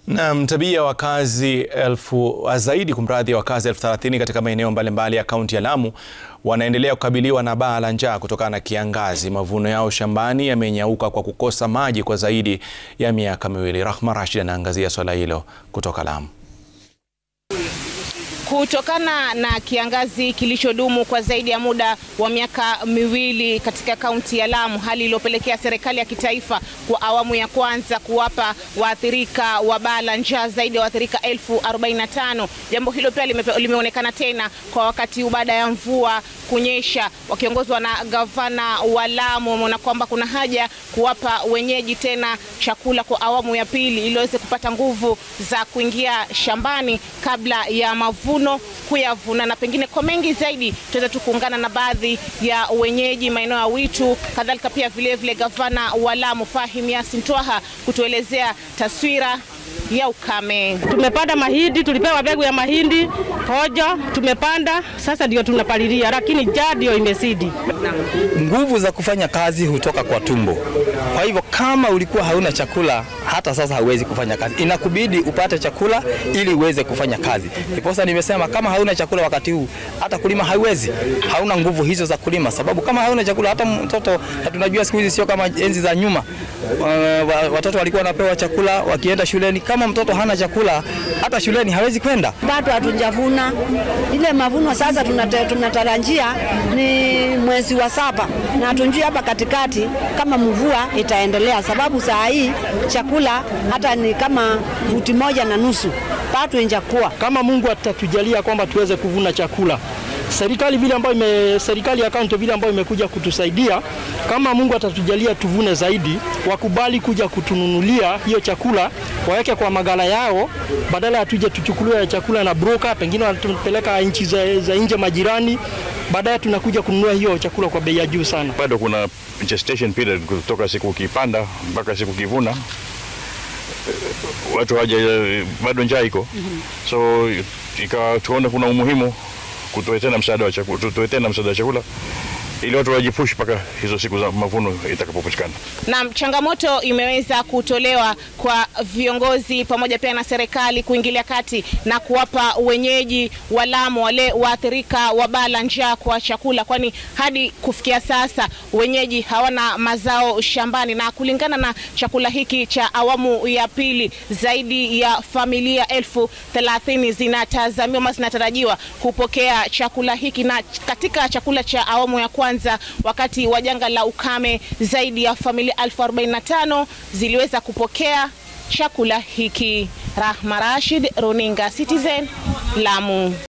Naam, tabia ya wakazi elfu zaidi kumradhi ya wakazi elfu thelathini katika maeneo mbalimbali ya kaunti ya Lamu wanaendelea kukabiliwa na baa la njaa kutokana na kiangazi. Mavuno yao shambani yamenyauka kwa kukosa maji kwa zaidi ya miaka miwili. Rahma Rashid anaangazia swala hilo kutoka Lamu. Kutokana na kiangazi kilichodumu kwa zaidi ya muda wa miaka miwili katika kaunti ya Lamu, hali iliyopelekea serikali ya kitaifa kwa awamu ya kwanza kuwapa waathirika wa baa la njaa zaidi ya waathirika elfu arobaini na tano. Jambo hilo pia lime, limeonekana tena kwa wakati huu baada ya mvua kunyesha. Wakiongozwa na gavana wa Lamu, wameona kwamba kuna haja kuwapa wenyeji tena chakula kwa awamu ya pili ili waweze kupata nguvu za kuingia shambani kabla ya mavuno kuyavuna na pengine kwa mengi zaidi tutaweza tu kuungana na baadhi ya wenyeji maeneo ya Witu, kadhalika pia vilevile vile gavana wa Lamu Fahim Yasin Twaha kutuelezea taswira ya ukame. Tumepanda mahindi, tulipewa mbegu ya mahindi pojo, tumepanda sasa ndio tunapalilia, lakini njaa ndio imezidi. Nguvu za kufanya kazi hutoka kwa tumbo. Kwa hivyo kama ulikuwa hauna chakula, hata sasa hauwezi kufanya kazi, inakubidi upate chakula ili uweze kufanya kazi. Ndiposa nimesema kama hauna chakula wakati huu, hata kulima hauwezi, hauna nguvu hizo za kulima, sababu kama hauna chakula, hata mtoto, na tunajua siku hizi sio kama enzi za nyuma, uh, watoto walikuwa wanapewa chakula wakienda shuleni. Kama mtoto hana chakula, hata shuleni hawezi kwenda. Bado hatujavuna ile mavuno. Sasa tunatarajia ni mwezi wa saba, na hatunjui hapa katikati kama mvua itaendelea, sababu saa hii chakula hata ni kama futi moja na nusu bado injakuwa. Kama Mungu atatujalia kwamba tuweze kuvuna chakula serikali vile ambayo ime, serikali ya kaunti vile ambayo imekuja kutusaidia, kama Mungu atatujalia tuvune zaidi, wakubali kuja kutununulia hiyo chakula, waweke kwa magala yao, badala ya tuje tuchukuliwe chakula na broker, pengine wanatupeleka nchi za, za nje majirani, baadaye tunakuja kununua hiyo chakula kwa bei ya juu sana. Bado kuna gestation period kutoka siku ukipanda mpaka siku ukivuna watu haja bado njaa iko, so ikawa tuone kuna umuhimu kutoa tena msaada wa chakula, tutoe tena msaada wa chakula ili watu wajipush mpaka hizo siku za mavuno itakapopatikana. Na changamoto imeweza kutolewa kwa viongozi pamoja pia na serikali kuingilia kati na kuwapa wenyeji wa Lamu wale waathirika wa baa la njaa kwa chakula, kwani hadi kufikia sasa wenyeji hawana mazao shambani, na kulingana na chakula hiki cha awamu ya pili, zaidi ya familia elfu thelathini zinatazamiwa ama zinatarajiwa kupokea chakula hiki, na katika chakula cha awamu ya kwanza wakati wa janga la ukame zaidi ya familia elfu arobaini na tano ziliweza kupokea chakula hiki. Rahma Rashid, Runinga Citizen, Lamu.